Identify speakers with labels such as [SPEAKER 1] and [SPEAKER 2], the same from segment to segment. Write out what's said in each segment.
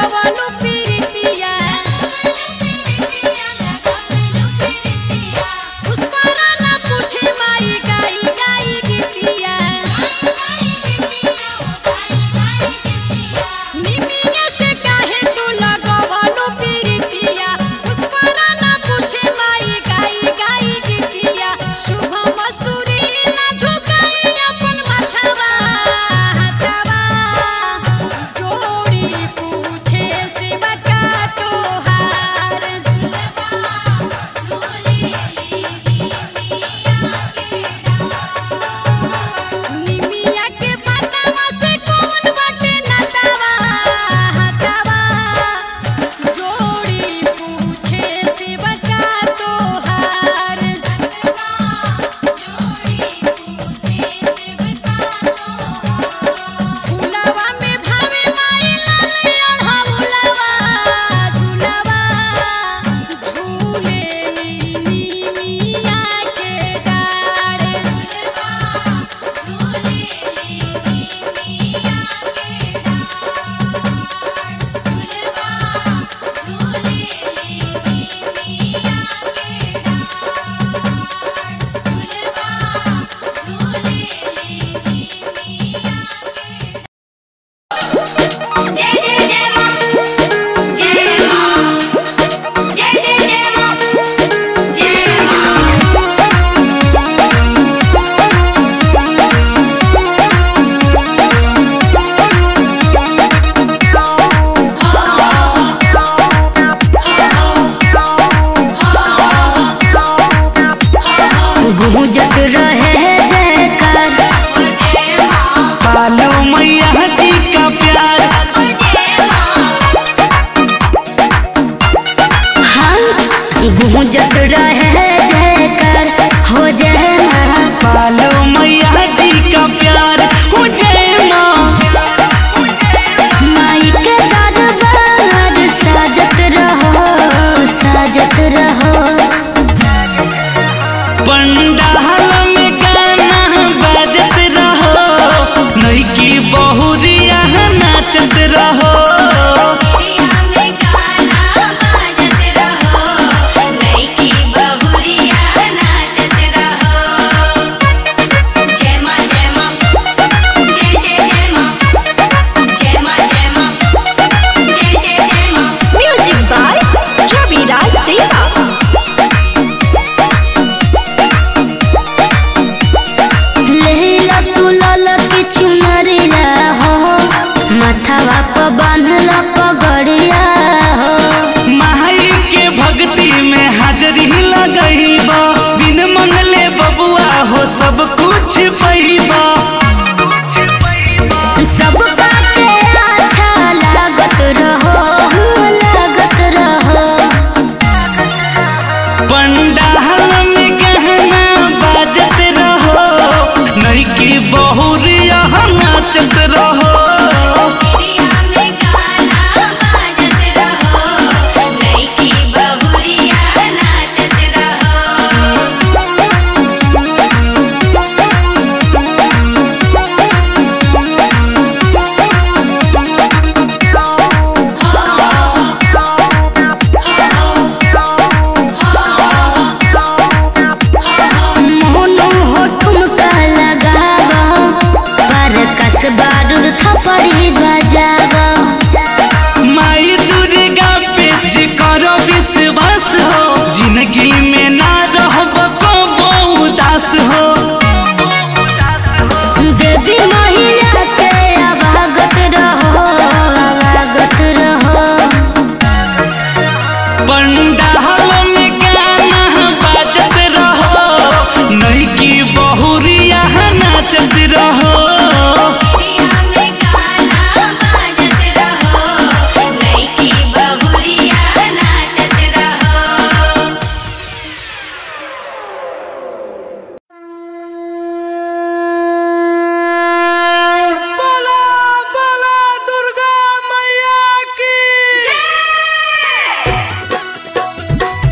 [SPEAKER 1] लगवलु पीरितिया पुष्परा ना पूछे माई गाई गाई गीतिया निमिया से काहे तू लगवलु पीरितिया पुष्परा ना पूछे माई गाई गाई गीतिया शुभम सुरी ना झुकाई अपन माथवा हथवा जोड़ी पूछे शिवा का तोहार निमिया के पतावा से कौन बाटे नतावा हतावा जोड़ी पूछे शिवा का तोहार फुलवा में भावे माई लाले अढ़ौलवा झुलवा झूले निमिया के डाढ़
[SPEAKER 2] जय जय जय मां जय मां जय जय जय मां जय मां
[SPEAKER 3] गूंजत रहे जयकार
[SPEAKER 2] जय मां
[SPEAKER 4] पालो मैया जी का प्यार
[SPEAKER 2] जय मां
[SPEAKER 3] हाँ गूंजत रहे जयकार हो जय माँ
[SPEAKER 4] पालो मैया जी का प्यार हो जय माँ
[SPEAKER 3] माई के दरबार साजत रहो साजत रहो
[SPEAKER 4] पंडाल में गाना बजत रहो नई बहुरिया नाचत रहो
[SPEAKER 2] गिरिया में गाना बाजत रहो नई की बहुरिया नाचत रहो जय मां जय मां जय जय जय मां जय मां जय मां जय जय जय मां
[SPEAKER 3] म्यूजिक बाय रवि राज देवा लेला तू लाल की चुनरिया हो माथावा पर बांधल पगड़िया हो
[SPEAKER 4] माई के भक्ति में हाजरी लगईबा बिन मंगले बबुआ हो सब कुछ पैबा
[SPEAKER 3] सब बाटे अच्छा लागत रहो लागत रहो
[SPEAKER 4] पंडाल में गहना बाजत रहो नई की बहुरिया नाचत रहो
[SPEAKER 2] गिरिया में गाना बाजत रहो नई की बहुरिया नाचत रहो
[SPEAKER 3] मोनू हो ठुमका लगावा पर कस बारूद थपड़ी बजावा
[SPEAKER 4] माई दुर्गा पे जे करो विश्वास हो जिंदगी में ना रहब कबो उदास हो
[SPEAKER 3] देवी महिला के अभागत रहो अभागत रहो
[SPEAKER 4] पंडाल में गाना बाजत रहो नई की बहुरिया नाचत रहो
[SPEAKER 2] गिरिया में गाना बाजत रहो नई की बहुरिया नाचत रहो
[SPEAKER 4] बोला बोला दुर्गा मैया की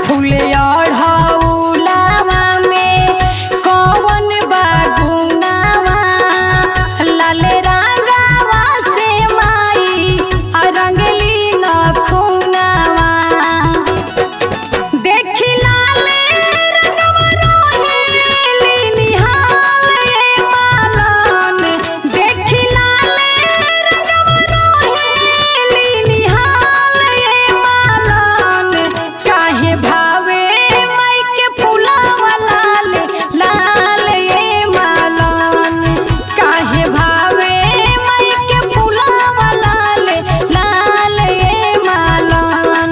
[SPEAKER 1] फूले अढ़ौलावा में कौन बागुनावा लाल रंगावा से माई आ रंगली नखुनावा देखी लाले रंगवा रोहिली निहाल ये मालन देखी लाले रंगवा रोहिली निहाल ये मालन काहे भावे मई के फुलावा लाल लाल ये मालन काहे भावे मई के फुलावा लाल लाल ये मालन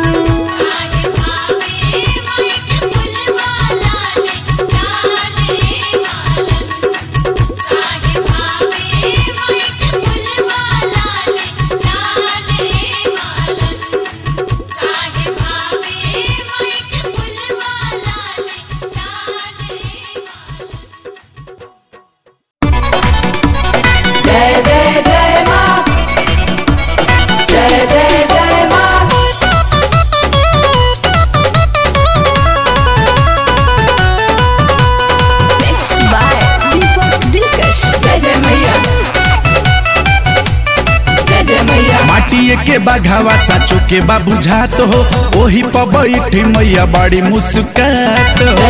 [SPEAKER 5] माटिए के बाघावा साचो के बा बुझात हो ओही पर बैठी मैया बड़ी मुस्कात हो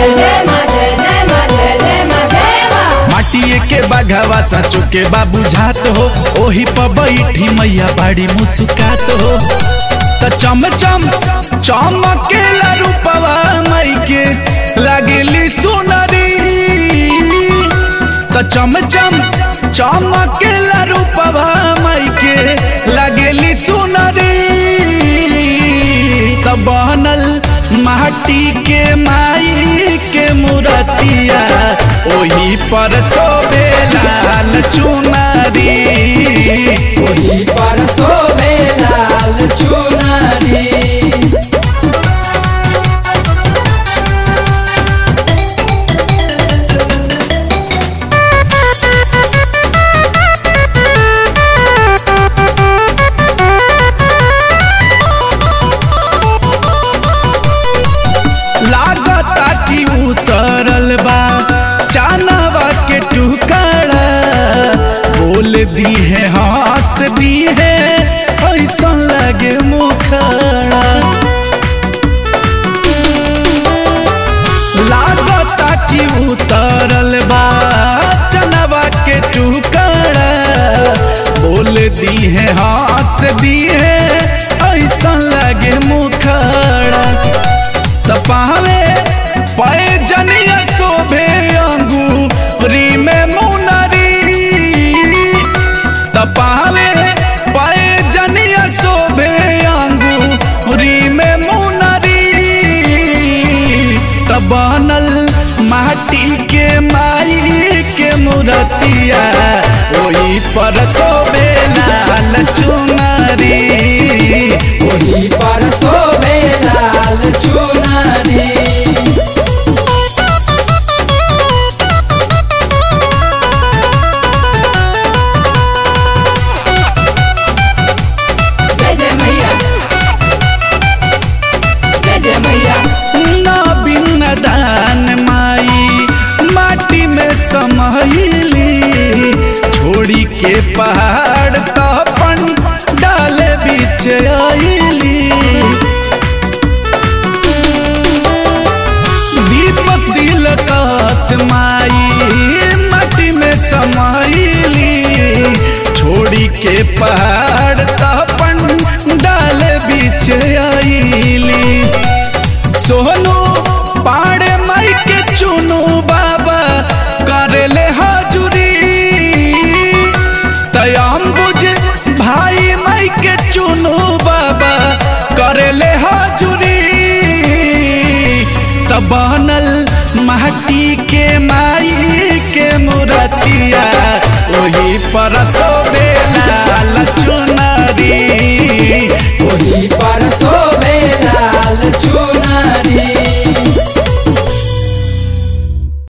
[SPEAKER 5] माटिए के बाघावा साचो के बा बुझात हो ओही पर बैठी मैया बड़ी मुस्कात हो त चम चम चमकेला रूपवा मई के लागेली सुनरी त चम चम चमकेला रूपवा मई के लागेली सुनरी त बनल माटी के माई के मूर्तिया ओही पर सोबे लाल चुनरी ओही पर सोबे लाल चुनरी लागता कि उतरल बा चानवा के टुकड़ा बोल दी है हंस दी है ऐसा लगे मुखड़ा लागता कि उतरल बा चनवा के टुकड़ा बोल दी है हंस दी है ऐसा लगे मुखड़ा सपावे पाए जनिया शोभे अंगूरी में मुनरी तपावे पाए जनिया शोभे अंगूरी में मुनरी तबनल माटी के माई के मूर्तिया ओही पर शोभे लाल चुनरी ओही पर शोभे लाल चुनरी ना बिन दान माई माटी में समहिली छोड़ी के पहाड़ तपन डाले बीच आईली दीपक दिल कास माई माटी में समाइली छोड़ी के पहाड़ तपन डाले बीच आईली सोनू पाड़े माई के चुनू बाबा करेले हाजुरी तयाम बुझ भाई माई के चुनू बाबा करेले हाजुरी तब बनल माटी के माई के मूर्तिया